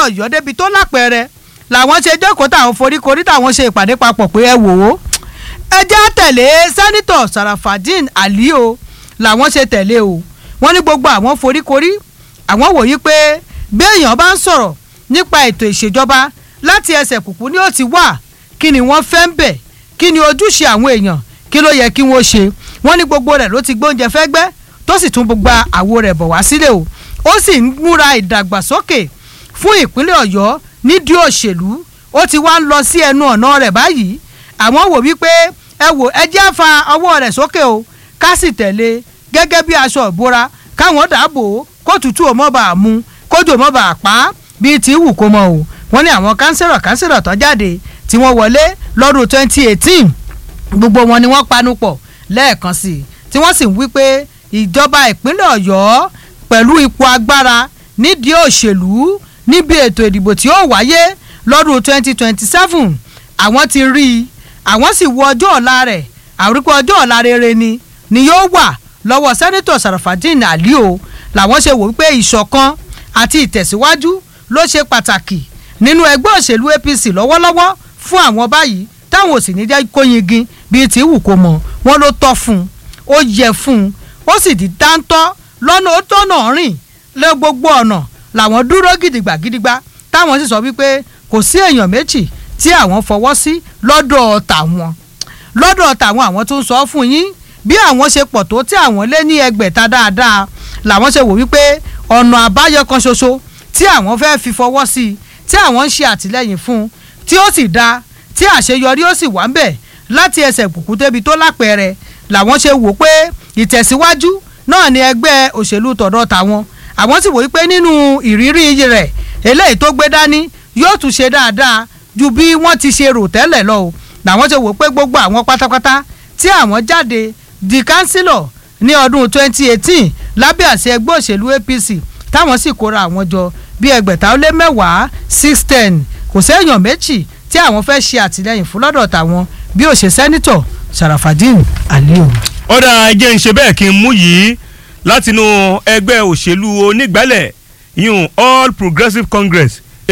ọ̀yọ́ débi tó lápẹẹrẹ làwọn ṣe jókòó táwọn foríkorí táwọn ṣe ìpàdé papọ̀ pé ẹ wò ó ẹ jẹ́ tẹ̀lé sẹ́nitọ̀ sarafadin ali o làwọn ṣe tẹ̀lé o wọ́n ní gbogbo àwọn foríkorí àwọn wòye pé bí èèyàn bá ń sọ̀rọ̀ nípa ètò ìṣèjọba láti ẹsẹ̀ kùkú ni ó ti wà kí ni wọ́n fẹ́ ń bẹ̀ kí ni ojúṣe àwọn èèyàn kí ló yẹ kí wọ́n ṣe wọ́n ní gbogbo rẹ̀ ló ti gbóúnjẹ fẹ́ gbẹ́ tó sì tún gba àwo rẹ̀ bọ̀ wá sílẹ̀ o ó sì ń múra ìdàgbàsókè fún ìpínlẹ̀ ọ̀yọ́ nídìí òṣèlú ó ti wá ń lọ sí ẹnu ọ̀nà rẹ̀ báyìí àwọn wò wípé ẹ wò ẹ jẹ́ fa ọwọ́ rẹ̀ sókè o ká sì tẹ̀lé gẹ́gẹ́ bí aṣọ ìbora káwọn dàbò kó tutù ò mọ́ bá a mú kójú ò mọ́ bá a pa á bíi ti wù kó mọ o wọ́n ní àwọn kánsẹ́rọ̀ kánsẹ́rọ̀ tó jáde tí wọ́n wọlé lọ́dún 2018 gbogbo wọn ni wọ́n panu pọ̀ lẹ́ẹ̀kan sí i tí wọ́n sì ń wí pé ìjọba ìpínlẹ̀ ọ̀yọ́ pẹ̀lú ipò agbára nídìí òṣèlú níbi ètò ìdìbò tí ó wáyé lọ́dún 2027 àwọn ti rí i àwọn sì wo ọjọ́ ọ̀la rẹ̀ àríkú ọjọ́ ọ̀la rere ni ni yóò wà lọ́wọ́ sẹ́nitọ̀ sarafadin ali o làwọn ṣe wò wípé ìṣọ̀kan àti ìtẹ̀síwájú ló ṣe pàtàkì nínú ẹgbẹ́ òṣèlú apc lọ́wọ́lọ́wọ́ fún àwọn báyìí táwọn ò sì ní jẹ́ kó yingin bíi tí wù kó mọ̀ wọ́n ló tọ́ fún un ó yẹ fún un ó sì di dáńtọ́ lọ́nà ó tọ́nà rìn lé gbogbo ọ̀nà làwọn dúró gidigba gidigba táwọn sì sọ wípé kò sí èèyàn méjì tí àwọn fọwọ́ sí lọ́dọ̀ tàwọn lọ́dọ̀ tàwọn àwọn tó ń sọ fún yín bí àwọn ṣe pọ̀ tó tí àwọn lé ní ẹgbẹ̀ta dáadáa làwọn ṣe wò wípé ọ̀nà àbáyọ kan ṣoṣo tí àwọn fẹ́ fi fọwọ́ sí i tí àwọn ń ṣe àtìlẹ́yìn fún un tí ó sì dáa tí àṣeyọrí ó sì wà ń bẹ̀ láti ẹsẹ̀ kùkú débi tó lápẹẹrẹ làwọn ṣe wò pé ìtẹ̀síwájú náà ni ẹgbẹ́ òṣèlú tọ̀dọ̀ tàwọn àwọn sì wò wípé nínú ìrírí rẹ̀ eléyìí tó gbé dání yóò tún ṣe dáadáa ju bí wọ́n ti ṣe rò tẹ́lẹ̀ lọ o làwọn ṣe wò pé gbogbo àwọn pátápátá tí àwọn jáde di kánsílọ̀ ní ọdún 2018 lábẹ́ àṣẹ ẹgbẹ́ òṣèlú APC táwọn sì kóra àwọn jọ bí ẹgbẹ̀ta ó lé mẹ́wàá six ten kò séèyàn méjì tí àwọn fẹ́ ṣe àtìlẹ́yìn fún lọ́dọ̀ tàwọn bí ó ṣe sẹ́nitọ̀ Sarafadin Aliyu. ọ̀dà ẹjẹ́ ń ṣe bẹ́ẹ̀ kí n mú yìí látinú ẹgbẹ́ òṣèlú onígbálẹ̀ yún All Progressives Congress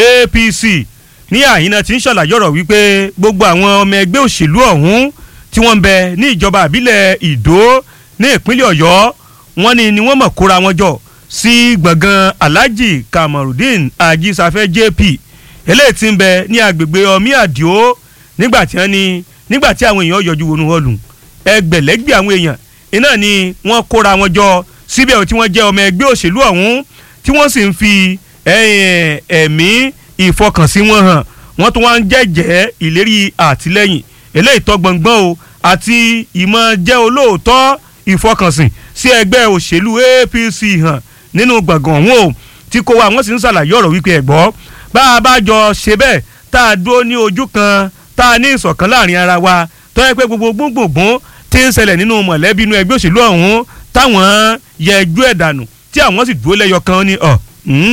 APC ní àyínà tí ń ṣàlàyé ọ̀rọ̀ wípé gbogbo àwọn ọmọ ẹgbẹ́ òṣèlú ọ̀hún tí wọ́n ń bẹ ní ìjọba àbílẹ̀ Ìdó ní ìpínlẹ̀ Ọ̀yọ́ wọ́n ní ni wọ́n mọ̀ kóra wọn jọ sí gbọ̀ngàn Alhaji Kamarudin Ajísáfẹ́ JP eléyìí tí ń bẹ ní agbègbè ọmí àdìo nígbà tí wọ́n ní nígbà tí àwọn èèyàn yọjú wọnú họlù ẹgbẹ̀lẹ́gbẹ̀ àwọn èèyàn iná ni wọ́n kóra wọn jọ síbẹ̀ tí wọ́n jẹ́ ọmọ ẹgbẹ́ òṣèlú ọ̀hún tí wọ́n sì ń fi ẹ̀mí ìfọkànsí wọn hàn wọ́n tún wá ń jẹ́jẹ́ ìlérí àtìlẹ́yìn eléyìí tó gbọ̀ngbọ́n o àti ìmọ̀ jẹ́ olóòótọ́ ìfọkànsìn sí ẹgbẹ́ òṣèlú APC hàn nínú gbọ̀ngàn ọ̀hún o tí kò wá wọ́n sì ń ṣàlàyé ọ̀rọ̀ wípé ẹ̀gbọ́ bá a bá jọ ṣe bẹ́ẹ̀ tá a dúró ní ojú kan tá a ní ìṣọ̀kan láàrin ara wa tó yẹ pé gbogbo gbùngbùngbùn tí ń ṣẹlẹ̀ nínú mọ̀lẹ́bí inú ẹgbẹ́ òṣèlú ọ̀hún táwọn yẹ ẹjú ẹ̀ dànù tí àwọn sì dúró lẹ́yọ kan ní ọ̀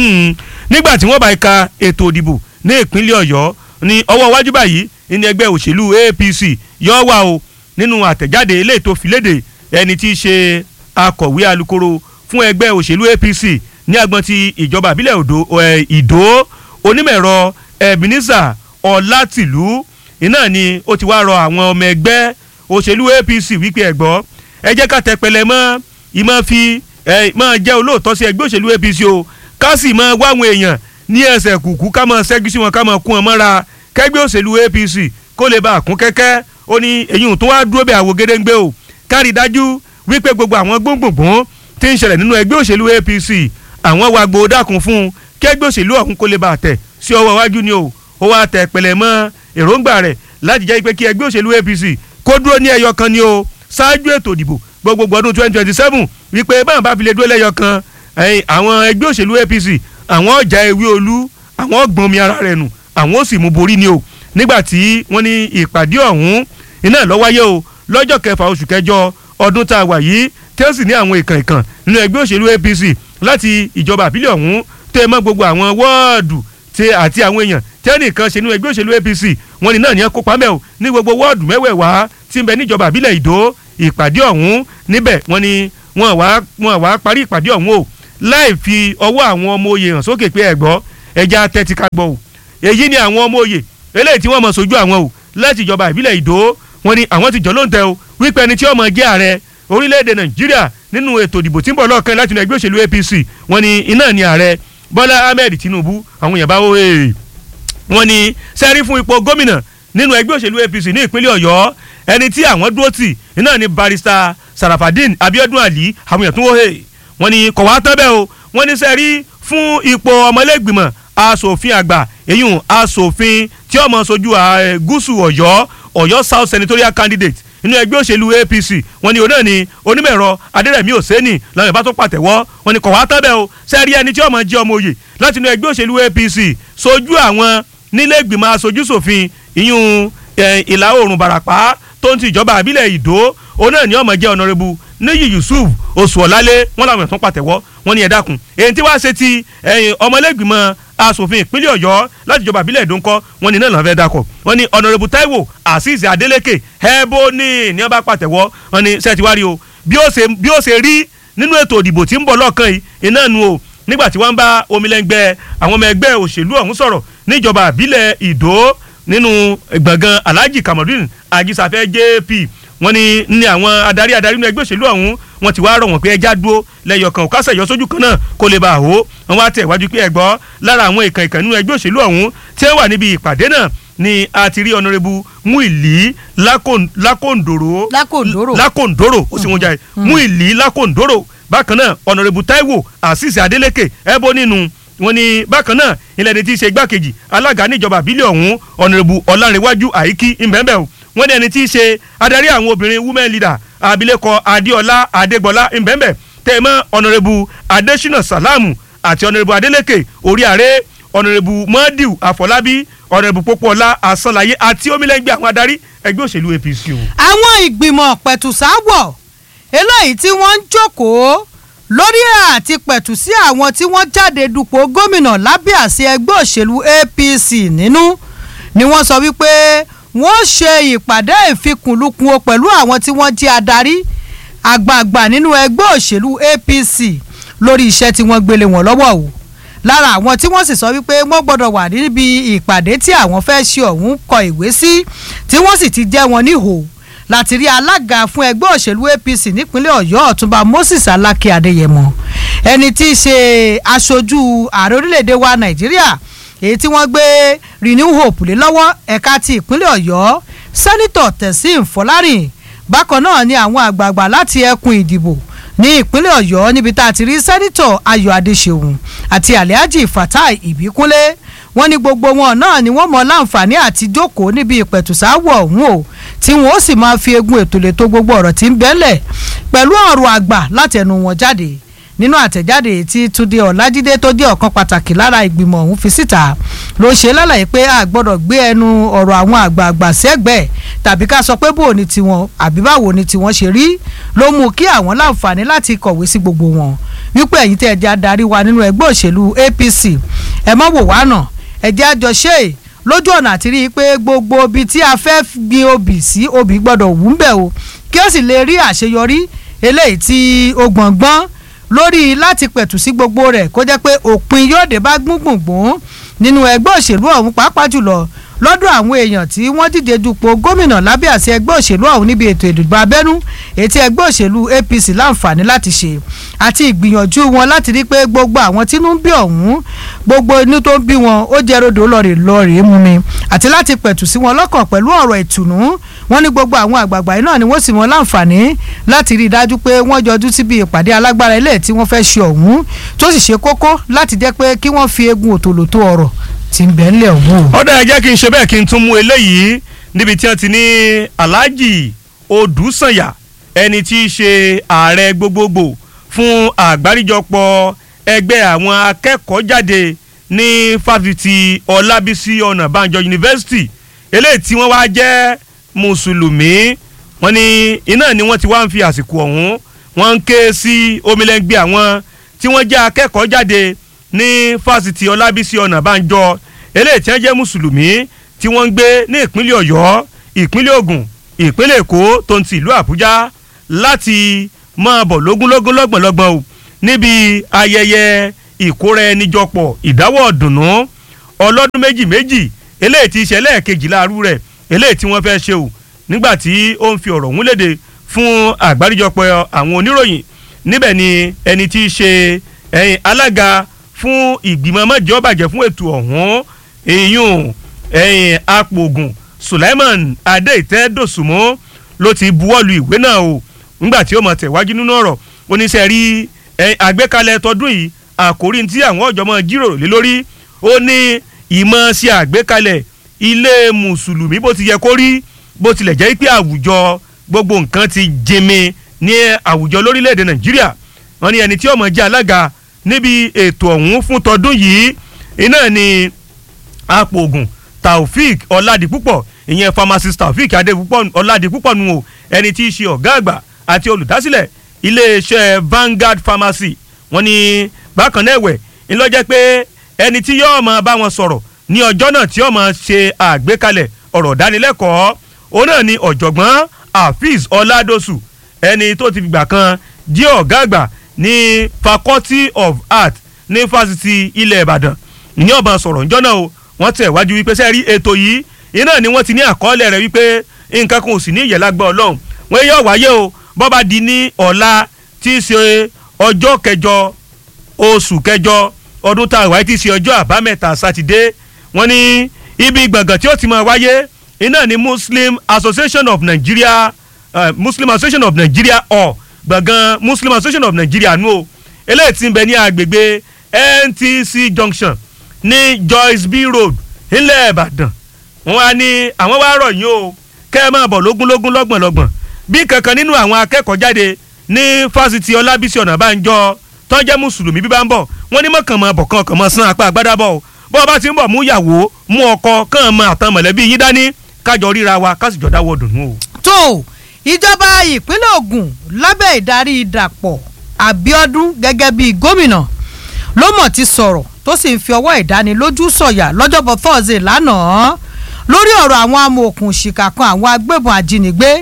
nígbà tí wọ́n bá ka ètò òdìbò ní ìpínlẹ̀ ọ̀yọ́ ní ọwọ́ iwájú báyìí ní ẹgbẹ́ òṣèlú APC yọ wá o nínú àtẹ̀jáde eléyìí tó fi léde ẹni tí í ṣe akọ̀wé alukoro fún ẹgbẹ́ òṣèlú APC ní agbọn ti ìjọba àbílẹ̀ ìdó onímọ̀-ẹ̀rọ Ebenezer Ọlátìlú iná ni ó ti wá rọ àwọn ọmọ ẹgbẹ́ òṣèlú APC wípé ẹ̀gbọ́ ẹ jẹ́ ká tẹpẹlẹ mọ́ ìmọ̀ fi máa jẹ́ olóòótọ́ sí ẹgbẹ́ òṣèlú APC o ká sì máa wá àwọn èèyàn ní ẹsẹ̀ kùkú ká máa ṣẹ́gi sí wọn ká máa kún wọn mọ́ra kẹgbẹ́ òṣèlú APC kó lè bá àkún kẹ́kẹ́ ó ní èyí tó wá dúró bẹ́ẹ̀ àwò gédéǹgbé o kárí dájú wípé gbogbo àwọn gbóngbòngbòn tí ń ṣẹlẹ̀ nínú ẹgbẹ́ òṣèlú APC àwọn wa gbòó dákun fún un kẹgbẹ́ òṣèlú ọ̀hún kó lè bá tẹ̀ sí ọwọ́ iwájú ni o ó wá tẹ̀ pẹ̀lẹ́ mọ́ èròǹgbà rẹ̀ láti jẹ́ pé kí ẹgbẹ́ òṣèlú APC kó dúró ní ẹyọ kan ni o ṣáájú ètò ìdìbò gbogbogbò ọdún twenty twenty seven wípé báwọn bá fi lè dúró lẹ́yọ kan àwọn ẹgbẹ́ òṣèlú APC àwọn ọjà ewé olú àwọn gbọ̀n mi ara rẹ̀ nù àwọn ó sì mú borí ni o nígbà tí wọ́n ní ìpàdé ọ̀hún iná ló wáyé o lọ́jọ́ kẹfà oṣù kẹjọ ọdún tá a wà yìí tí ó sì ní àwọn ìkàn ìkàn nínú ẹgbẹ́ òṣèlú APC láti ìjọba àbílẹ̀ ọ̀hún tẹ́ mọ́ gbogbo àwọn wọ́ọ̀dù àti àwọn èèyàn tí ẹnìkan ṣe nínú ẹgbẹ́ òṣèlú APC wọ́n ní náà ní ẹ kópa mẹ́ o ní gbogbo wọ́ọ̀dù mẹ́wẹ̀ẹ̀wá tí ń bẹ níjọba àbílẹ̀ ìdó ìpàdé ọ̀hún níbẹ̀ wọ́n ní wọ́n wá wọ́n wá parí ìpàdé ọ̀hún o láì fi ọwọ́ àwọn ọmọ oyè hàn sókè pé ẹ̀gbọ́ ẹja tẹ́tí ká gbọ́ o èyí ni àwọn ọmọ òye eléyìí tí wọ́n mọ̀ sójú àwọn o láti ìjọba ìbílẹ̀ ìdó wọn ni àwọn ti jọ ló ń tẹ o wípé ẹni tí ó mọ̀ jẹ́ ààrẹ orílẹ̀-èdè nàìjíríà nínú ètò ìdìbò tí ń bọ̀ lọ́ọ̀kan láti inú ẹgbẹ́ òṣèlú apc wọn ni iná ni ààrẹ bọ́lá ahmed tinubu àwọn èèyàn bá wó ee wọn ni sẹ́rí fún ipò gómìnà nínú ẹgbẹ́ òṣèlú apc ní ìpínlẹ̀ ọ̀yọ́ ẹni tí àwọn dúró tì iná ni barrister sarafadin abiodun ali àwọn èèyàn tún wó ee wọn ni kọ̀wá tán bẹ́ẹ̀ o wọn ni sẹ́rí fún ipò ọmọlẹ́gbìmọ̀ asòfin àgbà èyún asòfin tí ó máa ṣojú gúúsù ọ̀yọ́ ọ̀yọ́ south senatorial candidate inú ẹgbẹ́ òṣèlú apc wọn ni òun náà ni onímọ̀ẹ̀rọ adẹ́rẹ̀mí òsèǹnì làwọn ìbá tó pàtẹ́wọ́ wọn ni kọ̀wá tán bẹ́ẹ̀ o sẹ́rí ẹni tí ó máa jẹ́ ọmọ òye láti inú ẹgbẹ́ òṣèlú apc ṣojú àwọn nílé ìgbìmọ̀ aṣojú ṣòfin ìyún ìlà oòrùn barapa tó ń ti ìjọba àbílẹ̀ ìdó òun náà ni ó máa jẹ́ ọ̀nàrẹ́bù níyì yusuf oṣuọ̀lálé wọn làwọn ẹ̀tún pàtẹ́wọ́ wọn ni ẹ dákun èyí tí wàá ṣe ti ọmọlẹ́gbìmọ̀ asòfin ìpínlẹ̀ ọ̀yọ́ láti ìjọba àbílẹ̀ ìdóńkọ́ wọn ni náà lọ́n fẹ́ dákọ̀ wọn ni ọ̀nàrẹ́bù taiwo azeez adeleke ẹ̀bọ ní ní ọba pàtẹ́wọ́ wọn ni sẹ́ẹ̀tìwárí o bí ó ṣe rí nínú ètò ìdìbò tí ń bọ̀ lọ́ọ̀kan yìí iná nu o nígbà tí wọ́n bá omilẹ́ngbẹ́ àwọn ọmọ ẹgbẹ́ òṣèlú ọ̀hún sọ̀rọ̀ níjọba àbílẹ̀ ìdó nínú gbọ̀ngàn alhaji kamarudin ajísafẹ́ jp wọ́n ní ní àwọn adarí adarí nínú ẹgbẹ́ òṣèlú ọ̀hún wọ́n ti wá rọ̀ wọ́n pé ẹja dúró lẹ́yọ̀kan òkásẹ̀ yọ sójú kan náà kó lè bá a hó wọ́n wá tẹ̀ wájú pé ẹ gbọ́ lára àwọn ìkàn ìkàn nínú ẹgbẹ́ òṣèlú ọ̀hún tí wọ́n wà níbi ìpàdé náà ni a ti rí ọ̀nàrẹ́bù Muili Lakondoro Lakondoro Lakondoro ó sì wọ́n jáde Muili Lakondoro bákan náà ọ̀nàrẹ́bù Taiwo Azeez Adeleke ẹ̀bọ nínú wọ́n ní bákan náà ilẹ̀ ní ti ṣe igbákejì alága níjọba àbílẹ̀ ọ̀hún ọ̀nàrẹ́bù ọ̀làǹrẹ̀wájú àyíkí ìbẹ̀ǹbẹ̀ o wọ́n ní ẹni tí í ṣe adarí àwọn obìnrin women leader abilékọ adéọlá adégbọlá ìbẹ̀ǹbẹ̀ tẹ̀mọ́ ọ̀nàrẹ́bù adésínà sàlámù àti ọ̀nàrẹ́bù adélékè orí ààrẹ ọ̀nàrẹ́bù mọ́díù àfọlábí ọ̀nàrẹ́bù pópóọlá àsánláyé àti omilẹ́gbẹ́ àwọn adarí ẹgbẹ́ òṣèlú apc o. àwọn ìgbìmọ̀ pẹ̀tùsáwọ̀ eléyìí tí wọ́n ń jókòó lórí àti pẹ̀tù sí àwọn tí wọ́n jáde dupò gómìnà lábẹ́ àṣẹ ẹgbẹ́ òṣèlú apc nínú ni wọ́n sọ wípé wọ́n ṣe ìpàdé ìfikùnlukùn o pẹ̀lú àwọn tí wọ́n jẹ́ adarí àgbààgbà nínú ẹgbẹ́ òṣèlú apc lórí iṣẹ́ tí wọ́n gbélé wọn lọ́wọ́ o lára àwọn tí wọ́n sì sọ wípé wọ́n gbọ́dọ̀ wà níbi ìpàdé tí àwọn fẹ́ ṣe ọ̀hún kọ ìwé sí tí wọ́n sì ti jẹ́ wọn níhò láti rí alága fún ẹgbẹ́ òṣèlú apc nípínlẹ̀ ọ̀yọ́ ọ̀túnba moses alákè adéyẹmọ ẹni tí í ṣe aṣojú ààrẹ orílẹ̀‐èdè wa nàìjíríà èyí tí wọ́n gbé renew hope lé lọ́wọ́ ẹ̀ka ti ìpínlẹ̀ ọ̀yọ́ sẹ́nitọ̀ tẹ̀sím fọlárìn bákan náà ni àwọn àgbààgbà láti ẹkùn ìdìbò ní ìpínlẹ̀ ọ̀yọ́ níbi tá a ti rí sẹ́nitọ̀ ayọ̀ adéṣeun àti alhaji fatai ìbíkúnlé wọ́n ní gbogbo wọn náà ni wọ́n mọ láǹfààní àti jókòó níbi ìpẹ̀tùsáwọ̀ ọ̀hún o tí wọ́n ó sì máa fi egun ètò lè tó gbogbo ọ̀rọ̀ tí ń bẹ́lẹ̀ pẹ̀lú ọ̀rọ̀ àgbà láti ẹnu wọn jáde nínú àtẹ̀jáde tí túnde ọ̀làjídé tó jẹ́ ọ̀kan pàtàkì lára ìgbìmọ̀ ọ̀hún fi síta ló ṣe lálàyé pé a gbọ́dọ̀ gbé ẹnu ọ̀rọ̀ àwọn àgbààgbà sẹ́gbẹ̀ẹ́ tàbí ká sọ pé bò ní tiwọn àbí báwo ni tiwọn ṣe rí ló mú kí àwọn láǹfààní láti kọ̀wé sí gbogbo wọn wípé ẹ̀yin tẹ́ ẹ jẹ́ adarí wa nínú ẹgbẹ́ òṣèlú APC ẹ má wò wá nà ẹ jẹ́ àjọṣe lójú ọ̀nà àti rí i pé gbogbo ibi tí a fẹ́ gbin obì sí obì gbọ́dọ̀ wù ń bẹ̀ o kí ó sì lè rí àṣeyọrí eléyìí tí ó gbọ̀ngbọ́n lórí láti pẹ̀tù sí gbogbo rẹ̀ kó jẹ́ pé òpin yóò dé bá gbùngbùngbùn nínú ẹgbẹ́ òṣèlú ọ̀hún pàápàá jùlọ lọ́dọ̀ àwọn èèyàn tí wọ́n díje dupò gómìnà lábẹ́ àṣẹ ẹgbẹ́ òṣèlú ọ̀hún níbi ètò ìdìbò abẹ́nú ètí ẹgbẹ́ òṣèlú APC láǹfààní láti ṣe àti ìgbìyànjú wọn láti rí pé gbogbo àwọn tínú ń bí ọ̀hún gbogbo inú tó ń bí wọn ó jẹ́ rodò lọ́ọ̀rì lọ́ọ̀rì mú mi àti láti pẹ̀tù sí wọn lọ́kàn pẹ̀lú ọ̀rọ̀ ìtùnú wọn ní gbogbo àwọn àgbààgbà yìí náà ni wọ́n sì wọn láǹfààní láti rí i dájú pé wọ́n jọjú síbi ìpàdé alágbára ilé tí wọ́n fẹ́ ṣe ọ̀hún tó sì ṣe kókó láti jẹ́ pé kí wọ́n fi egun òtòlótó ọ̀rọ̀ tí ń bẹ ńlẹ̀ ọ̀hún. ọ̀dà ẹ jẹ́ kí n ṣe bẹ́ẹ̀ kí n tún mú eléyìí níbi tí wọ́n ti ní Alhaji Odùsànyà ẹni tí í ṣe ààrẹ gbogbogbò fún àgbáríjọpọ̀ ẹgbẹ́ àwọn akẹ́kọ̀ọ́ jáde ní fásitì Ọlábísí Ọ̀nàbànjọ yunifásitì eléyìí tí wọ́n wá jẹ́ mùsùlùmí wọ́n ní iná ni wọ́n ti wá ń fi àsìkò ọ̀hún wọ́n ń ké sí omilẹ́ngbẹ́ àwọn tí wọ́n jẹ́ akẹ́kọ̀ọ́ jáde ní fásitì Ọlábísí Ọ̀nàbànjọ eléyìí tí wọ́n jẹ́ mùsùlùmí tí wọ́n ń gbé ní ìpínlẹ̀ Ọ̀yọ́ ìpínlẹ̀ Ògùn ìpínlẹ̀ Èkó tó ń ti ìlú Àbújá láti máa bọ̀ lógúnlógún lọ́gbọ̀nlọ́gbọ̀n o níbi ayẹyẹ ìkóra ẹni jọpọ̀ ìdáwọ́ ọ̀dùnnú ọlọ́dún méjì méjì eléyìí ti ṣẹlẹ̀ kejìlá arú rẹ̀ eléyìí tí wọ́n fẹ́ ṣe o nígbà tí ó ń fi ọ̀rọ̀ ọ̀hún léde fún àgbáríjọpọ̀ àwọn oníròyìn níbẹ̀ ni ẹni tí í ṣe ẹ̀yìn alága fún ìgbìmọ̀ mọ́jọ́ bàjẹ́ fún ètò ọ̀hún ìyún ẹ̀yìn apògùn Sulaiman Adéìtẹ́ Dòsùnmọ́ ló ti buwọ́lu ìwé náà o nígbà tí ó mọ̀ tẹ̀wájú nínú ọ̀rọ̀ oníṣẹ́ rí àgbékalẹ̀ tọdún yìí àkórí tí àwọn ọ̀jọ̀ mọ́ jíròrò lé lórí ó ní ìmọ̀ sí àgbékalẹ̀ ilé mùsùlùmí bó ti yẹ kó rí bó tilẹ̀ jẹ́ pé àwùjọ gbogbo nǹkan ti jẹmi ní àwùjọ lórílẹ̀‐èdè Nàìjíríà wọ́n ní ẹni tí ó mọ̀ jẹ́ alága níbi ètò ọ̀hún fún tọdún yìí iná ni apògùn Taofik Ọládipúpọ̀ ìyẹn pharmacist Taofik Adépúpọ̀ Ọládipúpọ̀ nù o ẹni tí í ṣe ọ̀gá àgbà àti olùdásílẹ̀ iléeṣẹ́ Vanguard Pharmacy wọ́n ní bákan náà ẹ̀wẹ̀ ńlọ́jẹ́ pé ẹni tí yóò máa bá wọn sọ̀rọ̀ ní ọjọ́ náà tí yóò máa ṣe àgbékalẹ̀ ọ̀rọ̀ dánilẹ́kọ̀ọ́ òun náà ni ọ̀jọ̀gbọ́n Hafiz Ọládòsù ẹni tó ti gbà kan jẹ́ ọ̀gá àgbà ní Faculty of Art ní fásitì ilẹ̀ Ìbàdàn ní ọ̀bàn sọ̀rọ̀ ńjọ́ náà o wọ́n tẹ̀ wájú wípé sẹ́ẹ̀rí ètò yìí iná ni wọ́n ti ní àkọọ́lẹ̀ rẹ̀ wípé nǹkan kan ò sì ní ìyẹ̀lágbá Ọlọ́run wọ́n yóò wáyé o bọ́ba di ní ọ̀la tí í ṣe ọjọ́ kẹjọ oṣù kẹjọ ọdún tá a wáyé tí í ṣe ọjọ́ àbámẹ́ta sátidé wọ́n ní ibi gbọ̀ngàn tí ó ti máa wáyé iná ni Muslim Association of Nigeria uh, Muslim Association of Nigeria ọ̀ gbọ̀ngàn Muslim Association of Nigeria nù o eléyìí tí ń bẹ ní agbègbè NTC Junction ní Joyce B Road nílẹ̀ Ìbàdàn wọ́n wá ní àwọn wá rọ̀ yín o kẹ́ ẹ máa bọ̀ lógúnlógún lọ́gbọ̀nlọ́gbọ̀n bí kankan nínú àwọn akẹ́kọ̀ọ́ jáde ní fásitì Ọlábísí Ọ̀nàbánjọ tó jẹ́ mùsùlùmí bí bá ń bọ̀ wọ́n ní mọ̀kàn mọ̀ bọ̀ kàn kàn mọ̀ sán apá àgbádá bọ̀ o bọ́ ọ bá ti ń bọ̀ mú ìyàwó mú ọkọ kàn mọ̀ àtàn mọ̀lẹ́bí yín dání kájọ ríra wa ká sì jọ dáwọ́ dùnú o. tó ìjọba ìpínlẹ̀ Ògùn lábẹ́ ìdarí Dàpọ̀ Abíọ́dún gẹ́gẹ́ bíi gómìnà ló mọ̀ ti sọ̀rọ̀ tó sì ń fi ọwọ́ ìdánilójú sọ̀yà lọ́jọ́bọ̀ Thursday lánàá lórí ọ̀rọ̀ àwọn amòòkùnṣìkà kan àwọn agbébọn ajínigbé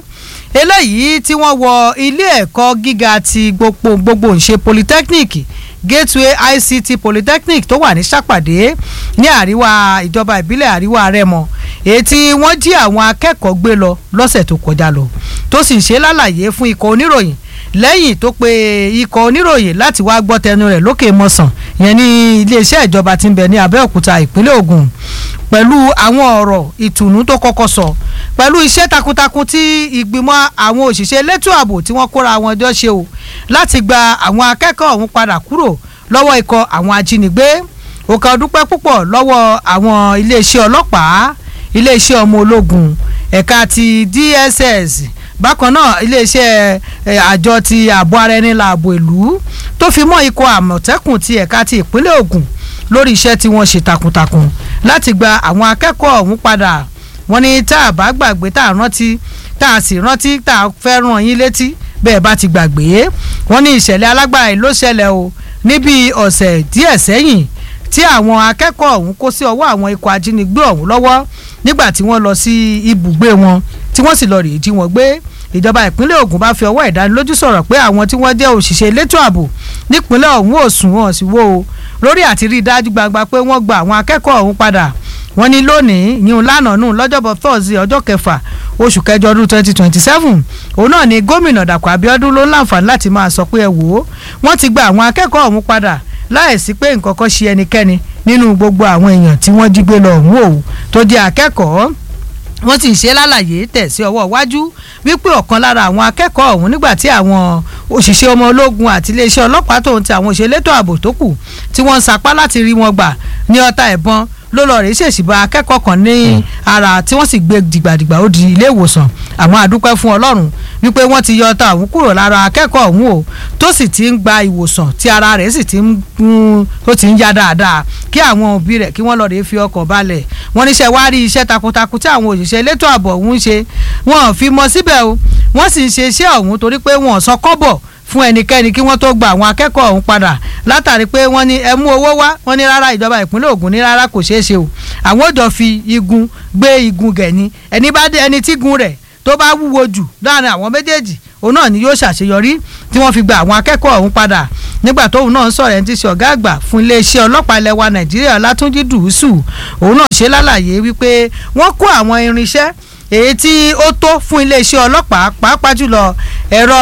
eléyìí tí wọ́n wọ ilé ẹ̀kọ́ gíga ti gbogbo gbogbo ńṣe polytechnic gateway ict polytechnic tó wà ní sàpàdé ní àríwá ìjọba ìbílẹ̀ àríwá rẹ́mọ èyí tí wọ́n jí àwọn akẹ́kọ̀ọ́ gbé lọ lọ́sẹ̀ tó kọjá lọ tó sì ń ṣe lálàyé fún ikọ̀ oníròyìn lẹ́yìn tó pe ikọ̀ oníròyìn láti wá gbọ́ tẹnu rẹ̀ lókè mọ̀sán yẹn ní iléeṣẹ́ ìjọba tí ń bẹ ní abẹ́òkúta ìpínlẹ̀ ògùn pẹ̀lú àwọn ọ̀rọ̀ ìtùnú tó kọ́kọ́ sọ pẹ̀lú iṣẹ́ takuntakun tí ìgbìmọ̀ àwọn òṣìṣẹ́ elétò ààbò tí wọ́n kóra wọn jọ ṣe o láti gba àwọn akẹ́kọ̀ọ́ ọ̀hún padà kúrò lọ́wọ́ ikọ̀ àwọn ajínigbé òkà dúpẹ́ púpọ̀ lọ́wọ́ àwọn iléeṣẹ́ ọlọ́pàá iléeṣẹ́ ọmọ ológun ẹ̀ka ti DSS bákan náà iléeṣẹ́ àjọ ti ààbò ara ẹni láàbò ìlú tó fi mọ́ ikọ̀ àmọ̀tẹ́kùn ti ẹ̀ka ti ìpínlẹ̀ Ògùn lórí iṣẹ́ tí wọ́n ṣe takuntakun láti gba àwọn akẹ́kọ̀ọ́ ọ̀hún padà wọ́n ní tá a bá gbàgbé tá a rántí tá a sì rántí tá a fẹ́ ràn yín létí bẹ́ẹ̀ bá ti gbàgbé wọ́n ní ìṣẹ̀lẹ̀ alágbára yìí ló ṣẹlẹ̀ o níbi ọ̀sẹ̀ díẹ̀ sẹ́yìn tí àwọn akẹ́kọ̀ọ́ ọ̀hún kó sí ọwọ́ àwọn ikọ̀ ajínigbé ọ̀hún lọ́wọ́ nígbà tí wọ́n lọ sí ibùgbé wọn tí wọ́n sì lọ rèé jí wọn gbé ìjọba ìpínlẹ̀ Ògùn bá fi ọwọ́ ìdánilójú sọ̀rọ̀ pé àwọn tí wọ́n jẹ́ òṣìṣẹ́ elétò ààbò nípínlẹ̀ ọ̀hún ò sùn wọn sì wò ó lórí àti rí i dájú gbangba pé wọ́n gba àwọn akẹ́kọ̀ọ́ ọ̀hún padà wọ́n ní lónìí yìí lánàá nù lọ́jọ́bọ̀ Thursday ọjọ́ kẹfà oṣù kẹjọ ọdún twenty twenty seven òun náà ni gómìnà Dàpọ̀ Abíọ́dún ló láǹfààní láti máa sọ pé ẹ wò ó wọ́n ti gba àwọn akẹ́kọ̀ọ́ ọ̀hún padà láìsí pé nǹkan kan ṣe ẹnikẹ́ni nínú gbogbo àwọn èèyàn tí wọ́n jí gbé lọ ọ̀hún o tó jẹ́ akẹ́kọ̀ọ́ wọ́n sì ń ṣe lálàyé tẹ̀ sí ọwọ́ iwájú wípé ọ̀kan lára àwọn akẹ́kọ̀ọ́ ọ̀hún nígbà tí àwọn òṣìṣẹ́ ọmọ ológun àti iléeṣẹ́ ọlọ́pàá tòun ti àwọn òṣèlétò ààbò tó kù tí wọ́n ń sapá láti rí wọn gbà ní ọta ẹ̀bọn ló lọ rèé ṣèṣì bá akẹ́kọ̀ọ́ kan ní ara tí wọ́n sì gbé dìgbàdìgbà ó di ilé ìwòsàn àwọn àdúpẹ́ fún ọlọ́run wípé wọ́n ti yọ ọta ọ̀hún kúrò lára akẹ́kọ̀ọ́ ọ̀hún o tó sì ti ń gba ìwòsàn tí ara rẹ̀ sì ti ń tó ti ń yá dáadáa kí àwọn òbí rẹ̀ kí wọ́n lọ rèé fi ọkàn balẹ̀ wọ́n níṣẹ́ wá rí iṣẹ́ takuntakun tí àwọn òṣìṣẹ́ elétò ààbò ọ̀hún ń ṣe wọ́n fi mọ síbẹ̀ o wọ́n sì ń ṣe iṣẹ́ ọ̀hún torí pé wọ́n sọ kọ́bọ̀ fún ẹnikẹ́ni kí wọ́n tó gba àwọn akẹ́kọ̀ọ́ ọ̀hún padà látàrí pé wọ́n ní ẹ mú owó wá wọ́n ní rárá ìjọba ìpínlẹ̀ Ògùn ní rárá kò ṣeé ṣe o àwọn ò jọ fi igun gbé igun gẹ̀ ni ẹni bá dé ẹni tí gun rẹ̀ tó bá wúwo jù láàrin àwọn méjèèjì òun náà ni yóò ṣàṣeyọrí tí wọ́n fi gba àwọn akẹ́kọ̀ọ́ ọ̀hún padà nígbà tóun náà ń sọ̀rọ̀ ẹni tí ṣe ọ̀gá àgbà fún iléeṣẹ́ ọlọ́pàá ilẹ̀ wa nàìjíríà látúnjí dùúsù òun náà ṣe lálàyé wípé wọ́n kó àwọn irinṣẹ́ èyí tí ó tó fún iléeṣẹ́ ọlọ́pàá pàápàá jùlọ ẹ̀rọ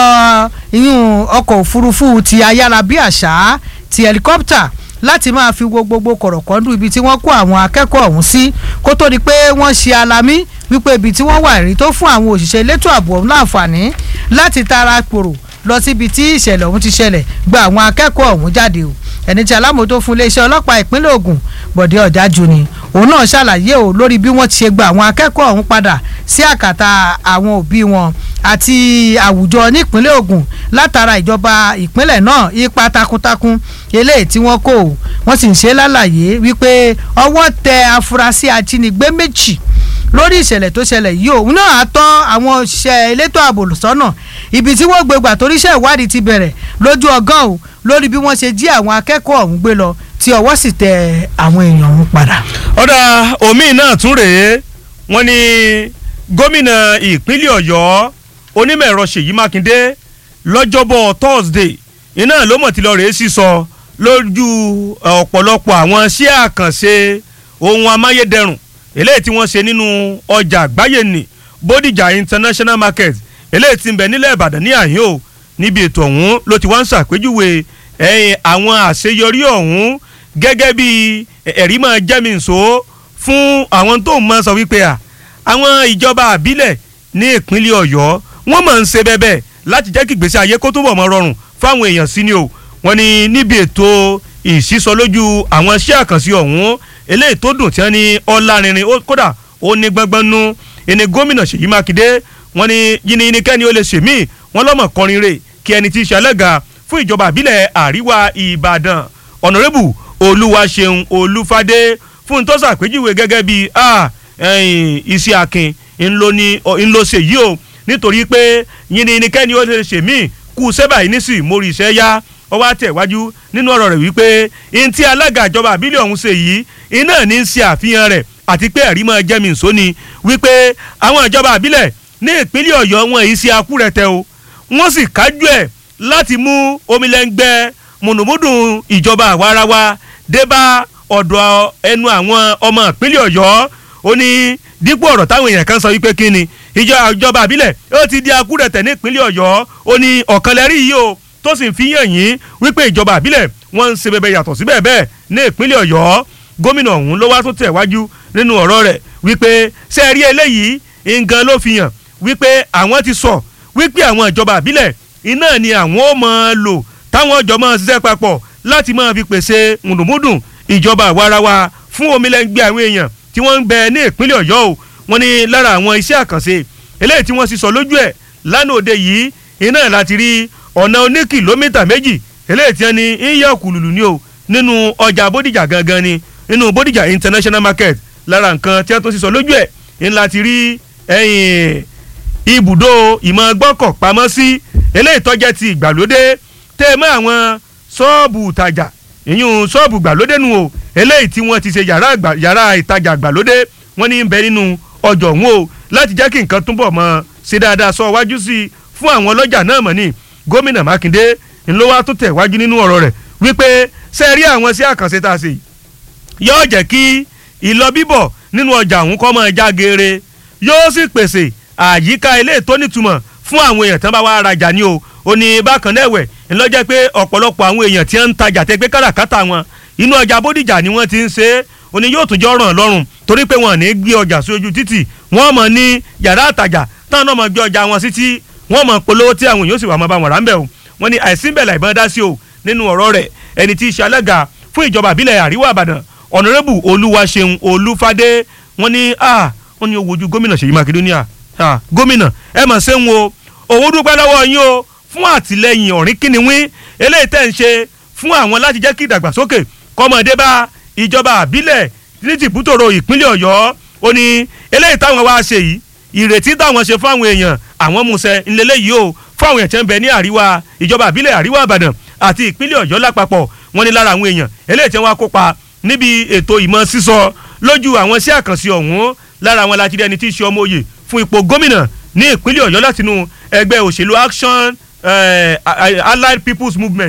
ìyún ọkọ̀ òfurufú ti ayárabíàṣá ti helicopter láti máa fi wo gbogbo kọ̀rọ̀kọ́ndù ibi tí wọ́n kó àwọn akẹ́kọ̀ọ́ ọ̀hún sí kó tó di pé wọ́n ṣe alamí wípé ibi tí wọ́n wà rí tó fún àwọn òṣìṣẹ́ elétò ààbò ọ̀hún láǹfààní láti tara pòrò lọ síbi tí ìṣẹ̀lẹ̀ ọ̀hún ti ṣẹlẹ̀ gba àwọn akẹ́kọ̀ọ́ ọ̀hún jáde o ẹni tí alámòótó fún iléeṣẹ́ ọlọ́pàá ìpínlẹ̀ Ògùn Bọ̀dé Ọ̀jájú ni òun náà ṣàlàyé o lórí bí wọ́n ti ṣe gba àwọn akẹ́kọ̀ọ́ ọ̀hún padà sí àkàtà àwọn òbí wọn àti àwùjọ nípínlẹ̀ Ògùn látara ìjọba ìpínlẹ̀ náà ipa takuntakun eléyìí tí wọ́n kó o wọ́n sì ń ṣe lálàyé wípé ọwọ́ tẹ afurasí ajínigbé méjì lórí ìṣẹ̀lẹ̀ tó ṣẹlẹ̀ yìí òun náà á tọ́ àwọn òṣìṣẹ́ elétò ààbò sọ́nà ibi tí wọ́n gbé gbà toríṣẹ́ ìwádìí ti bẹ̀rẹ̀ lójú ọgán o lórí bí wọ́n ṣe jí àwọn akẹ́kọ̀ọ́ ọ̀hún gbé lọ tí ọwọ́ sì tẹ àwọn èèyàn ọ̀hún padà. ọ̀dà omi náà tún rèé wọ́n ní gómìnà ìpínlẹ̀ ọ̀yọ́ onímọ̀ ẹ̀rọ ṣèyí mákindé lọ́jọ́bọ̀ thursday iná ló mọ̀ tí lọ rèé sísọ lójú ọ̀pọ̀lọpọ̀ àwọn iṣẹ́ àkànṣe ohun amáyédẹrùn eléyìí tí wọ́n ṣe nínú ọjà àgbáyé ní bódìjà international market eléyìí tí ń bẹ nílẹ̀ ìbàdàn ní àyín o níbi ètò ọ̀hún ló ti wá ń ṣàpèjúwe ẹ̀yìn àwọn àṣeyọrí ọ̀hún gẹ́gẹ́ bí ẹ̀rí máa jẹ́mi nsò fún àwọn tó máa sọ wípé à àwọn ìjọba àbílẹ̀ ní ìpínlẹ̀ ọ̀yọ́ wọ́n máa ń ṣe bẹ́ẹ̀ láti jẹ́ kí ìgbésí ayé kó túbọ̀ mọ́ rọrùn fáwọn èèyàn sí ni o wọ́n ní níbi ètò ìsísọ lójú àwọn iṣẹ́ àkànṣe ọ̀hún eléyìí tó dùn tí wọ́n ní ọlárinrin kódà ó ní gbọ́ngbọ́n nú ẹni gómìnà ṣèyí mákindé wọ́n ní yìnyín kẹ́ni ó lè ṣèmí wọ́n lọ́mọ kọrin rè kí ẹni tí í ṣe alága fún ìjọba àbílẹ̀ àríwá ìbàdàn ọ̀nàrẹ́bù olúwaṣeun olúfadé fún tó ṣàpèjúwe gẹ́gẹ́ bí iṣẹ́ akin ńlọ ṣe yìí o nítorí pé yìnyín kẹ́ni ó lè ṣèmí kú sẹ́bà yìí nísì mórí iṣẹ́ yá ó wá tẹ̀wájú nínú ọ̀rọ̀ rẹ̀ wípé n tí alága ìjọba àbílẹ̀ ọ̀hún ṣe yìí iná ní í ṣe àfihàn rẹ̀ àti pé ẹ̀rí máa jẹ́mi nsó ni wípé àwọn ìjọba àbílẹ̀ ní ìpínlẹ̀ ọ̀yọ́ wọn èyí ṣe akúrẹ̀tẹ̀ o wọ́n sì kájú ẹ̀ láti mú omilẹ́ngbẹ́ mùnùmúdùn ìjọba àwarawa débá ọ̀dọ̀ ẹnu àwọn ọmọ ìpínlẹ̀ ọ̀yọ́ ó ní dípò ọ̀rọ̀ táwọn èèyàn kan sọ wípé kí ni ìjọba àbílẹ̀ ó ti di akúrẹ̀tẹ̀ ní ìpínlẹ̀ ọ̀yọ́ ó ní ọ̀kanlẹ́rí yìí o tó sì ń fi yàn yín wípé ìjọba àbílẹ̀ wọ́n ń ṣe bẹbẹ yàtọ̀ sí bẹ́ẹ̀ bẹ́ẹ̀ ní ìpínlẹ̀ ọ̀yọ́ gómìnà ọ̀hún ló wá tó tẹ̀ wájú nínú ọ̀rọ̀ rẹ̀ wípé ṣé ẹ rí eléyìí nǹkan ló fi hàn wípé àwọn ti sọ wípé àwọn ìjọba àbílẹ̀ iná ni àwọn ó máa lò táwọn ọjọ́ máa ṣiṣẹ́ papọ̀ láti máa fi pèsè mùdùmùdùn ìjọba àwarawa fún omilẹ́ngbẹ́ àwọn èèyàn tí wọ́n ń bẹ ní ìpínlẹ̀ ọ̀yọ́ o wọ́n ní lára àwọn iṣẹ́ àkànṣe eléyìí tí wọ́n sì sọ lójú ẹ̀ lánàá òde yìí iná láti rí ọ̀nà oní kìlómítà méjì eléyìí tí wọ́n ní ń yà kùlùlù ní o nínú ọjà bódìjà gangan ni nínú bódìjà international market lára nǹkan tí wọ́n tó sì sọ lójú ẹ̀ ń láti rí ẹ̀yìn ibùdó ìmọ̀ gbọ́kọ̀ pamọ́ sí eléyìí tọ́jẹ́ ti ìgbàlódé tẹ́ mọ́ àwọn ṣọ́ọ̀bù ìtajà ìyún ṣọ́ọ̀bù ìgbàlódé nu o eléyìí tí wọ́n ti ṣe yàrá ìtajà ìgbàlódé wọ́n ní ń bẹ nínú ọjọ́ òun o láti jẹ́ kí nǹkan túbọ̀ mọ́ ṣe dáadáa sọ wájú sí i fún àwọn ọlọ́jà náà mọ̀ ní gómìnà mákindé ńlọ́wọ́ tó tẹ̀ wájú nínú ọ̀rọ̀ rẹ̀ wípé ṣe rí àwọn sí àkànṣe tá a ṣe yóò jẹ́ kí ìlọ bíbọ̀ nínú ọjà òun kọ́ máa já geere yóò sì pèsè àyíká ilé tó nítumọ̀ fún àwọn èèyàn tán bá wá rajà ní o ò ní bákan náà ẹ̀wẹ̀ ńlọ́jẹ́ pé ọ̀pọ̀lọpọ̀ àwọn èèyàn tí wọ́n ń tajà tẹ́ pé káràkátà wọn inú ọjà bódìjà ni wọ́n ti ń ṣe é ò ní yóò tún jọ ràn lọ́rùn torí pé wọn ò ní gbé ọjà sí ojú títì wọ́n mọ̀ ní yàrá àtàjà táwọn náà mọ̀ gbé ọjà wọn sí tí wọ́n mọ̀ polówó tí àwọn èèyàn sì wà mọ́ bá wọn rà ń bẹ̀ o wọ́n ní àìsí bẹ̀lẹ̀ ìbọn dá sí o nínú ọ̀rọ̀ rẹ̀ ẹni tí í ṣe alága fún ìjọba àbílẹ̀ àríwá àbàdàn ọ̀nàrẹ́bù olúwaṣeun olúfadé wọ́n ní a wọ́n ní owó ojú gómìnà ṣèyí mákindé ní à gómìnà ẹ mà ṣe ń wo òun dúpẹ́ lọ́wọ́ yín o fún àtìlẹyìn ọ̀rín kíniwín eléyìí tẹ̀ ń ṣe fún àwọn láti jẹ́ kí ìdàgbàsókè kọ́mọdé bá ìjọba àbílẹ̀ ní tìbútòrò ìpínlẹ̀ ọ̀yọ́ ó ní eléyìí táwọn wá ṣe yìí ìrètí táwọn ṣe fún àwọn èèyàn àwọn musẹ ńlẹ́lẹ́yìí o fún àwọn èèyàn tí ń bẹ ní àríwá ìjọba àbílẹ̀ àríwá àbàdàn àti ìpínlẹ̀ ọ̀yọ́ lápapọ̀ wọ́n ní lára àwọn èèyàn eléyìí tí wọ́n kópa níbi ètò ìmọ̀ sísọ lójú àwọn sí àkànṣe ọ̀hún lára àwọn láti rí ẹni tí í ṣe ọmọ òye fún ipò gómìnà ní ìpínlẹ̀ ọ̀yọ́ látinú ẹgbẹ́ òṣèlú action eh, allied people's movement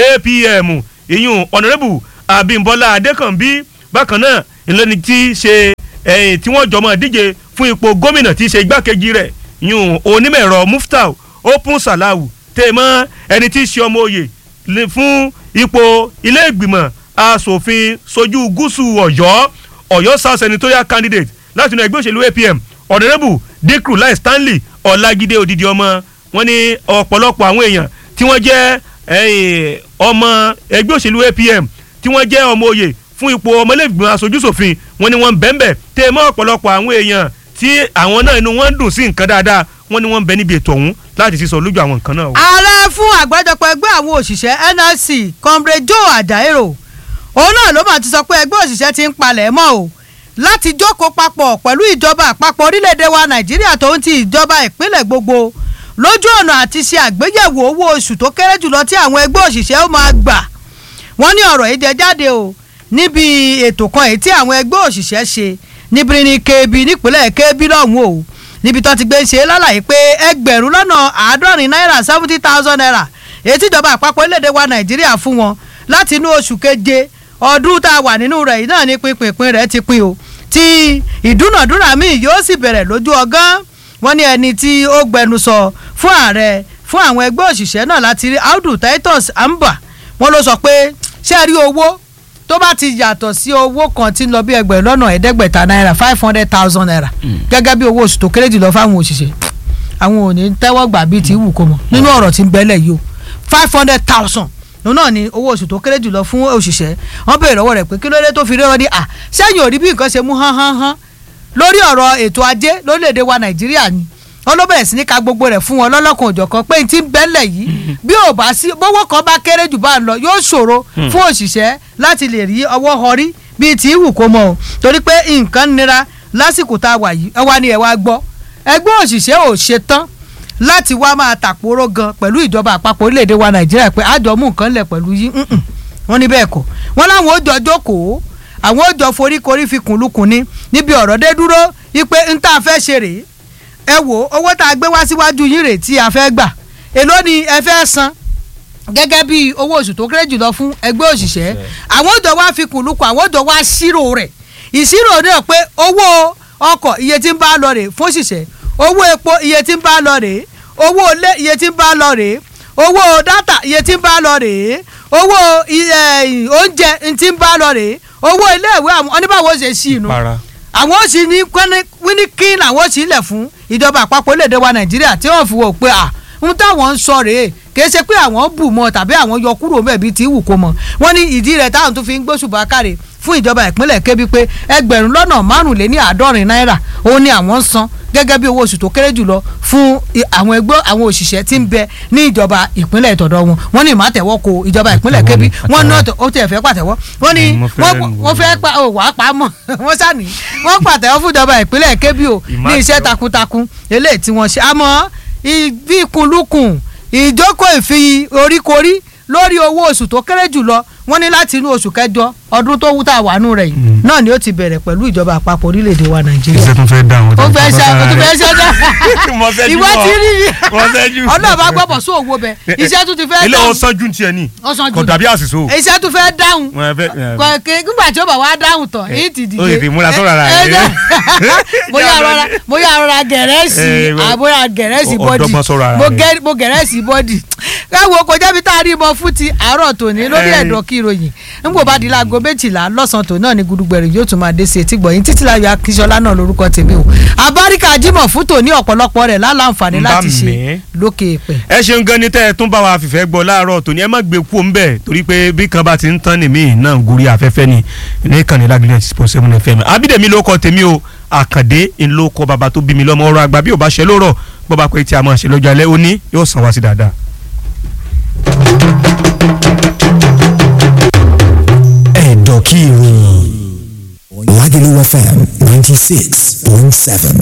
apm ìyún honourable abimbola adekanbi bákan náà ìlànà tí í ṣe ẹ̀yìn tí wọ́n jọmọ́ díje fún ipò gómìnà tí í ṣe igbákejì rẹ̀ ìyún onímọ̀-ẹ̀rọ muftau open salahu tèmọ́ ẹni tí í ṣe ọmọ òye lè- fún ipò ilé ìgbìmọ̀ asòfin sojú gúúsù ọ̀yọ́ ọ̀yọ́ south senatorial candidate láti inú ẹgbẹ́ òṣèlú apm honourable dikru lai stanley ọ̀làgídé odidi ọmọ wọn ní ọ̀pọ̀lọpọ̀ àwọn èèyàn tí wọ́n jẹ́ ẹ̀yìn, ọmọ ẹgbẹ́ òṣèlú apm tí wọ́n jẹ́ ọmọ òye fún ipò ọmọlẹ́gbìmọ̀ aṣojúṣòfin wọn ni wọ́n ń bẹ́ńbẹ́ tẹ́ ẹ mọ́ ọ̀pọ̀lọpọ̀ àwọn èèyàn tí àwọn náà inú wọn ń dùn sí nǹkan dáadáa wọn ni wọ́n ń bẹ níbi ètò ọ̀hún láti sísọ lójú àwọn nǹkan náà. o. ààrẹ fún àgbájọpọ̀ ẹgbẹ́ àwọn òṣìṣẹ́ nlc comrade joe ajaero òun náà ló máa ti sọ pé ẹgbẹ́ òṣìṣẹ́ ti ń palẹ̀ mọ́ o láti jókòó papọ̀ pẹ̀lú ìjọba àpapọ̀ orílẹ̀-èdè wa nàìjíríà tó ń ti ìjọba ìpínlẹ̀ gbogbo lójú ọ̀nà àti ṣe àgbéyẹ̀wò owó oṣù tó kéré jùlọ tí àwọn ẹgbẹ́ òṣìṣẹ́ ó máa gbà wọ́n ní ọ̀rọ̀ yìí jẹ jáde o níbi ètò kan èyí tí àwọn ẹgbẹ́ òṣìṣẹ́ ṣe níbi ní kébí nípínlẹ̀ kébí lọ́hùn o níbi tó ti gbé ṣe lálàyé pé ẹgbẹ̀rún lọ́nà àádọ́rin náírà seventy thousand naira èyí tíjọba àpapọ̀ orílẹ̀-èdè wa nàìjíríà fún wọn láti inú oṣù keje ọdún tá a wà nínú rẹ̀ yìí náà ní pínpín rẹ̀ ti pín o tí ìdúnàdúrà míì yóò sì bẹ̀rẹ̀ lójú ọgán wọ́n ní ẹni tí ó gbẹnusọ fún ààrẹ fún àwọn ẹgbẹ́ òṣìṣẹ́ náà láti rí audu titus amba wọ́n ló sọ pé ṣé ẹ rí owó tó bá ti yàtọ̀ sí owó kan tí ń lọ bí ẹgbẹ̀rún lọ́nà ẹ̀ẹ́dẹ́gbẹ̀ta náírà five hundred thousand naira gẹ́gẹ́ bí owó oṣù tó kéré jùlọ fáwọn òṣìṣẹ́ àwọn ò ní tẹ́wọ́ gbà bíi ti wù kó mọ̀ nínú ọ̀rọ̀ tí ń bẹ́lẹ̀ yìí o five hundred thousand òun náà ni owó oṣù tó kéré jùlọ fún òṣìṣẹ́ wọ́n béèrè lọ́wọ́ rẹ̀ pé kí ló dé tó fi rí wọn ní à sẹ́yìn ò rí bí nǹkan ṣe mú hán hán hán lórí ọ̀rọ̀ ètò ajé lórílẹ̀‐èdè wa nàìjíríà ni wọ́n ló bẹ̀rẹ̀ sí ní ka gbogbo rẹ̀ fún wọn lọ́lọ́kan òjọ̀kan pé tí ń bẹ́lẹ̀ yìí bí ò bá sí bówó kan bá kéré jù bá ń lọ yóò ṣòro fún òṣìṣẹ́ láti lè rí ọwọ́ họrí bíi tí ìwù kó mọ o torí pé nǹkan nira lásìkò tá a wà yìí ẹ wá ní ẹ wá gbọ́ ẹgbẹ́ òṣìṣẹ́ ò ṣe tán láti wá máa tàpóró gan pẹ̀lú ìjọba àpapọ̀ orílẹ̀-èdè wa nàìjíríà pé àjọ mú nǹkan lẹ̀ pẹ̀lú yín mm-mm. wọ́n ní bẹ́ẹ̀ kọ́ wọ́n láwọn ó jọ jókòó àwọn ó jọ foríkorí fi kùnlùkùn ní níbi ọ̀rọ̀ dé dúró wípé n tá a fẹ́ ṣe rèé ẹ wò owó tá a gbé wá síwájú yín rèé tí a fẹ́ gbà èló ni ẹ fẹ́ san gẹ́gẹ́ bí owó oṣù tó kéré jùlọ fún ẹgbẹ́ òṣìṣẹ́ àwọn ó jọ wá fi kùnlùkùn àwọn ó jọ wá ṣírò rẹ̀ ìṣirò náà pé owó ọkọ̀ iye tí ń bá lọ rèé fún òṣìṣẹ́ owó epo iye tí ń bá lọ rèé owó ilé iye tí ń bá lọ rèé owó dátà iye tí ń bá lọ rèé owó ẹ, oúnjẹ tí ń bá lọ rèé owó iléèwé àwọn oníbàwọ̀ ṣe sí inú para àwọn ó sì ní wíníkín làwọn ó sì lẹ̀ fún ìjọba àpapọ̀ orílẹ̀-èdè wa nàìjíríà tí wọ́n fi wò pé à ń táwọn ń sọ rèé kìí ṣe pé àwọn bù mọ́ tàbí àwọn yọ kúrò mẹ́ẹ̀bí tí wù kó mọ́ wọ́n ní ìdí rẹ̀ táwọn tún fi ń gbóṣùbà káre fún ìjọba ìpínlẹ̀ kébí pé ẹgbẹ̀rún lọ́nà márùnléní àádọ́rin náírà òun ni àwọn ń san gẹ́gẹ́ bí owó oṣù tó kéré jùlọ fún i- àwọn ẹgbẹ́ àwọn òṣìṣẹ́ tí ń bẹ ní ìjọba ìpínlẹ̀ ìtọ̀dọ̀ wọn wọ́n ní ìmọ̀tẹ̀wọ́ ko ìjọba ìpínlẹ̀ Àtẹ̀wọ́ kébí ni, wọ́n àtẹ̀wọ́. náà ó tẹ̀ fẹ́ pàtẹ́wọ́ wọ́n ní Mm, mo fẹ́ wọ́n lù wọ́n fẹ́ pa ò wá pa á mọ̀ wọ́n sàní wọ́n pàtẹ́wọ́ fún ìjọba ìpínlẹ̀ kébí o ní iṣẹ́ Ìmọ̀tẹ̀wọ́. takuntakun eléyìí tí wọ́n ṣe àmọ́ ìbíkunlukùn ìjókòó ìfi oríkorí lórí owó oṣù tó kéré jùlọ wọ́n ní láti inú oṣù kẹjọ ọdún tó wú tá a wà nù rẹ̀ yìí Mm. náà ni ó ti bẹ̀rẹ̀ pẹ̀lú ìjọba àpapọ̀ orílẹ̀-èdè wa nàìjíríà iṣẹ́ tún fẹ́ dá àwọn ó fẹ́ ṣe ó tún fẹ́ ṣe dá Mo fẹ́ jù ìwọ bọ̀. ti rí mi Mo fẹ́ jù. ọlọ́ọ̀bá gbọ́bọ̀ sí òwò bẹ iṣẹ́ tún ti fẹ́ ilé dáhùn ọsán jù tiẹ̀ ni ọ̀sán kò jù dàbí àṣìṣe o. iṣẹ́ tún fẹ́ dáhùn Wọ́n fẹ́- ẹ, kò kí nígbà tí ó bá wá dáhùn tán èyí ti dìde ó lè fi múra sọ́ra rẹ̀. Ẹ- ẹ- bóyá rọra bóyá rọra gẹ̀rẹ́sì Ẹ, wẹ́- àbóyá gẹ̀rẹ́sì ọ- bọ́dì ọ̀dọ́gbọ́n sọ́ra rẹ̀. mo gẹ- mo gẹ̀rẹ́sì bọ́dì káwọn kò jẹ́bi tá a rí mọ fún ti àárọ̀ tòní lórí Ẹ. ẹ̀dọ̀ kí ìròyìn nígbò bá di láago méjìlá lọ́sàn-án tòun náà ni gudugbẹ̀rẹ̀ yóò tún máa dé sí etí gbọ̀yìn títí láyọ̀ akíṣọlá náà lórúkọ tèmi o abáríkà jímọ̀ fún tòní ọ̀pọ̀lọpọ̀ rẹ̀ láǹfààní Ń bá láti ṣe mi. lókè èpẹ̀. ẹ ṣeun gan ni tẹ́ ẹ tún bá wa fìfẹ́ gbọ́ láàárọ̀ tòní ẹ má gbé kú ń bẹ̀ torí pé bí kan bá ti ń tán nìmí náà gorí afẹ́fẹ́ ni ní ìkànnì lágbílẹ̀ six point seven fm abídèmí ló kọ tèmi o àkàndé ń ló kọ bàbá tó bí mi lọ́mọ ọ̀rọ̀ àgbà bí ò bá ṣe lórọ̀ bó bá pẹ́ tí a máa ṣe lọ́jọ́ alẹ́ òní yóò sàn wá sí dáadáa. ẹ̀dọ̀kí ìròyìn Lagelu FM ninety six point seven.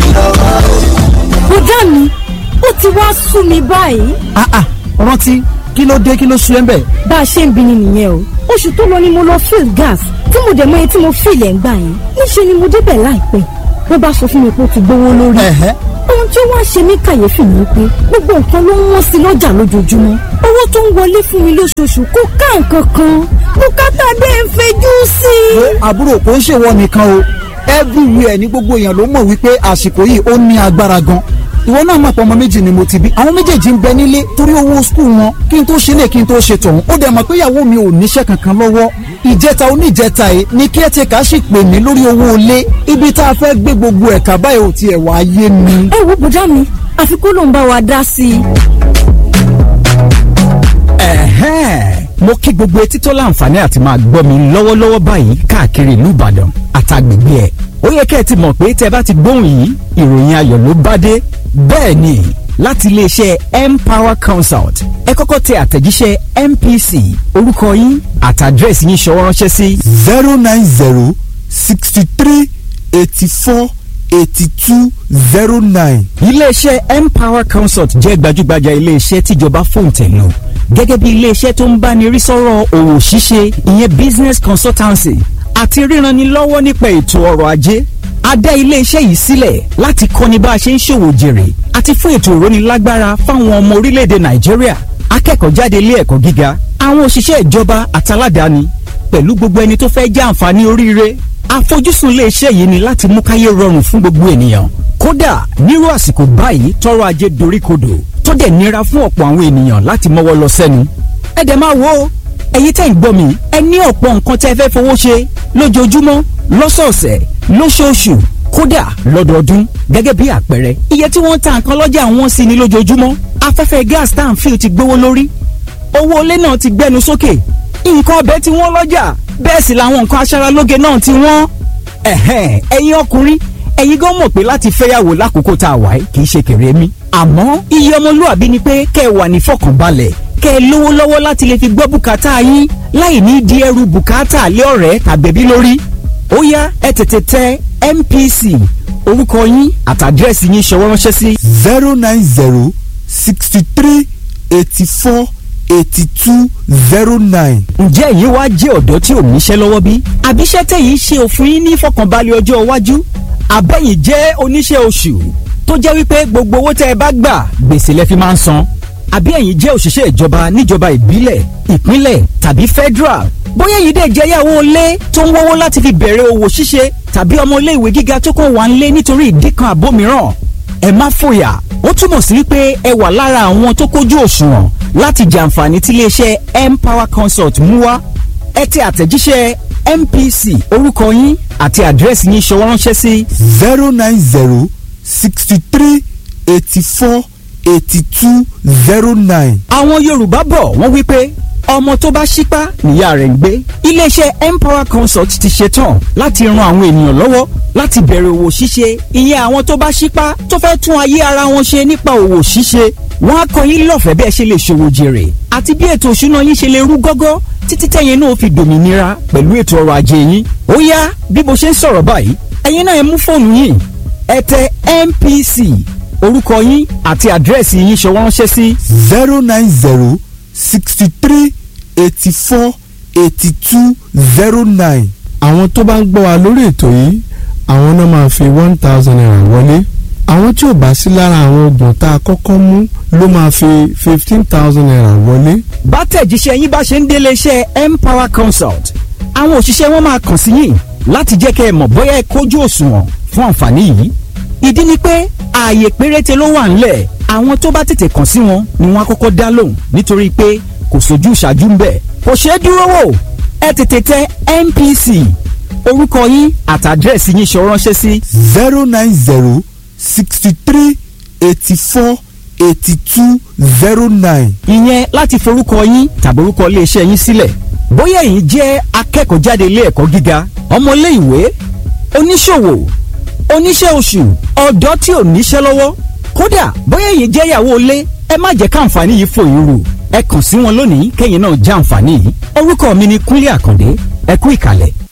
bùdá mi ó ti wá sú mi báyìí ah ah rántí kí ló dé kí ló sún ẹ́ ń bẹ̀. bá a ṣe ń bi ni nìyẹn o oṣù tó lọ ni mo lọ fill gas tí mo dẹ̀ mọ iye tí mo fill ẹ̀ ń gbà yẹn níṣẹ́ ni mo débẹ̀ láìpẹ́ wọ́n bá sọ fún mi pé ó ti gbówó lórí Ẹ̀hẹ́. ohun tí ó wá ṣe mí kàyéfì ni pé gbogbo nǹkan ló ń wọ́n sí lọ́jà lójoojúmọ́ owó tó ń wọlé fún mi lóṣooṣù kò ká nǹkan kan bùkátà dé ń fẹjú sí i. wo àbúrò kò ń ṣèwọ nìkan o everywhere ní gbogbo èèyàn ló mọ̀ wípé àsìkò yìí ó ní agbára gan ìwọ náà mọ̀ pé ọmọ méjì ni mo ti bí àwọn méjèèjì ń bẹ nílé torí owó skul wọn kí n tó ṣe lè kí n tó ṣe tọ̀hún ó dẹ̀ mọ̀ pé ìyàwó mi ò níṣẹ́ kankan lọ́wọ́ ìjẹta oníjẹta yìí ni caretaker sì pè mí lórí owó ilé ibi tá a fẹ́ gbé gbogbo ẹ̀ka báyìí ò tiẹ̀ wá yé mi. ẹ wo bùdá mi àfi kó ló ń bá wa dá sí i. ẹ̀hẹ́n mo kí gbogbo etí tó láǹfààní àti máa gbọ́ mi lọ́wọ́lọ́wọ́ báyìí káàkiri ìlú ìbàdàn àtàgbègbè ẹ̀ ó yẹ kẹ́ ẹ ti mọ̀ pé tẹ́ bá ti gbóhùn yìí ìròyìn ayọ̀ ló bá dé bẹ́ẹ̀ ni láti iléeṣẹ́ empower consult ẹ kọ́kọ́ tẹ àtẹ̀jíṣẹ́ mpc orúkọ yín àtàdírẹ́sì yín ṣọwọ́ ránṣẹ́ sí zero nine zero sixty three eighty four eighty two zero nine. iléeṣẹ́ empower consult jẹ́ gbajúgbajà iléeṣẹ́ tíjọba fòǹtẹ̀ lò gẹ́gẹ́ bí iléeṣẹ́ tó ń báni rí sọ́rọ̀ òwò ṣíṣe ìyẹn business consultancy àti ríranni lọ́wọ́ nípa ètò ọrọ̀ ajé a dá iléeṣẹ́ yìí sílẹ̀ láti kọ́ni bá a ṣe ń ṣòwò jèrè àti fún ètò ìrónilágbára fáwọn ọmọ orílẹ̀-èdè nàìjíríà akẹ́kọ̀ọ́ jáde ilé ẹ̀kọ́ gíga àwọn òṣìṣẹ́ ìjọba àtàládàáni pẹ̀lú gbogbo ẹni tó fẹ́ jẹ́ àǹfààní oríire àfojúsùn iléeṣẹ́ yìí ni láti mú káyé rọrùn fún gbogbo ènìyàn kódà nírú àsìkò báyìí tọrọ ajé doríkodò tó dẹ̀ nira fún ọ̀pọ̀ àwọn ènìyàn láti mọ́wọ́ lọ sẹ́nu ẹ dẹ̀ máa wo ẹ̀yin tẹ́ ń gbọ́ mi ẹ ní ọ̀pọ̀ nǹkan tẹ́ fẹ́ fowó ṣe lójoojúmọ́ lọ́sọ̀ọ̀sẹ̀ lóṣooṣù kódà lọ́dọọdún gẹ́gẹ́ bí àpẹẹrẹ iye tí wọ́n ń ta nǹkan lọ́jà wọn sí ni lójoojúmọ́ afẹ́fẹ́ gas tá à ń fi ti gbówó lórí owó ilé náà ti gbẹnu sókè nǹkan ọbẹ̀ tí wọ́n lọ́jà bẹ́ẹ̀ sì làwọn nǹkan aṣaralóge náà ti wọ́n. ẹ̀hẹ́n ẹ̀yin ọkùnrin ẹ̀yin gan mọ̀ pé láti fẹ́yàwó lákòókò tá a wà yìí kì í ṣe kéré mi. àmọ́ iye ọmọlúwàbí ni pé kẹ́ ẹ wà ní fọkànbalẹ̀ kẹ́ ẹ lówó lọ́wọ́ láti lè fi gbọ́ bùkátà yín láì ní di ẹrù bùkátà lé ọ̀rẹ́ tàbẹ̀bí lórí. ó yá ẹ tètè tẹ MPC orúkọ yín àtàdírẹ́sì yín ṣọwọ́ ránṣẹ́ sí zero nine zero sixty three eighty four eighty two zero nine. ǹjẹ́ èyí wá jẹ́ ọ̀dọ́ tí ò níṣẹ́ lọ́wọ́ bí? àbíṣẹ́ tẹ̀yìn ṣe òfin yín ní ìfọkànbalẹ̀ ọjọ́ iwájú? àbẹ̀yìn jẹ́ oníṣẹ́ oṣù tó jẹ́ wípé gbogbo owó tẹ́ ẹ bá gbà gbèsè lẹ fi máa ń san? àbí ẹ̀yin jẹ́ òṣìṣẹ́ ìjọba níjọba ìbílẹ̀ ìpínlẹ̀ tàbí federal? bóyá èyí dẹ̀ jẹ́ yàwó ilé tó ń wọ́wọ́ láti fi bẹ̀rẹ̀ òwò ṣíṣe tàbí ọmọ ilé ìwé gíga tó kàn wá ń lé nítorí ìdí kan àbó mìíràn ẹ má fòyà ó túmọ̀ sí wípé ẹ wà lára àwọn tó kójú òṣùwọ̀n láti jàǹfààní tí iléeṣẹ́ empower consult mú wá ẹ tẹ àtẹ̀jíṣẹ́ mpc orúkọ yín àti àdírẹ́sì yín ṣọwọ́ ránṣẹ́ sí zero nine zero sixty three eighty four eighty two zero nine. àwọn yorùbá bọ̀ wọ́n wípé ọmọ tó bá ṣípá níyà rẹ̀ ń gbé iléeṣẹ́ empower consult ti ṣetán láti ran àwọn ènìyàn lọ́wọ́ láti bẹ̀rẹ̀ òwò ṣíṣe ìyẹn àwọn tó bá ṣípá tó fẹ́ tún ayé ara wọn ṣe nípa òwò ṣíṣe wọ́n á kọ́ yín lọ́fẹ̀ẹ́ bí ẹ ṣe lè ṣòwò jèrè àti bí ètò òṣùná yín ṣe lè rú gọ́gọ́ títí tẹ̀yin náà fi dòmìnira pẹ̀lú ètò ọrọ̀ ajé yín ó yá bí mo ṣe ń sọ̀rọ̀ báyìí ẹ̀yin náà ẹ mú fóònù yín ẹ tẹ MPC orúkọ yín àti àdírẹ́sì yín ṣọwọ́ ránṣẹ́ sí zero nine zero sixty three eighty four eighty two zero nine. àwọn tó bá ń gbọ́ wa lórí ètò yìí àwọn náà máa fi one thousand naira wọlé àwọn tí ò bá sí lára àwọn oògùn tá a kọ́kọ́ mú ló máa fi fifteen thousand naira wọlé. bá tẹ̀jíṣẹ́ yín bá ṣe ń délé iṣẹ́ empower consult àwọn òṣìṣẹ́ wọn máa kàn sí yín láti jẹ́ kẹ́ ẹ mọ̀ bóyá ẹ kójú òṣùwọ̀n fún àǹfààní yìí ìdí ni pé ààyè péréte ló wà ńlẹ̀ àwọn tó bá tètè kàn sí wọn ni wọ́n á kọ́kọ́ dá lóhùn nítorí pé kò sójú ìṣáájú ń bẹ̀ kò ṣeé dúró wò ẹ tètè tẹ NPC orúkọ yín àtàdírẹ́sì yín ṣọ ránṣẹ́ sí zero nine zero sixty three eighty four eighty two zero nine. ìyẹn láti forúkọ yín tàbí orúkọ iléeṣẹ́ yín sílẹ̀ bóyá ẹ̀yin jẹ́ akẹ́kọ̀ọ́ jáde ilé ẹ̀kọ́ gíga ọmọlé ìwé oníṣòwò oníṣẹ́ oṣù ọ̀dọ́ tí ò níṣẹ́ lọ́wọ́ kódà bóyá ẹ̀yin jẹ́ ìyàwó ilé ẹ má jẹ́ káǹfààní yìí fò yín rù ẹ kàn sí wọn lónìí kẹ́yìn náà já àǹfààní yìí orúkọ mi ni Kúnlé Àkàndé ẹ kú ìkàlẹ̀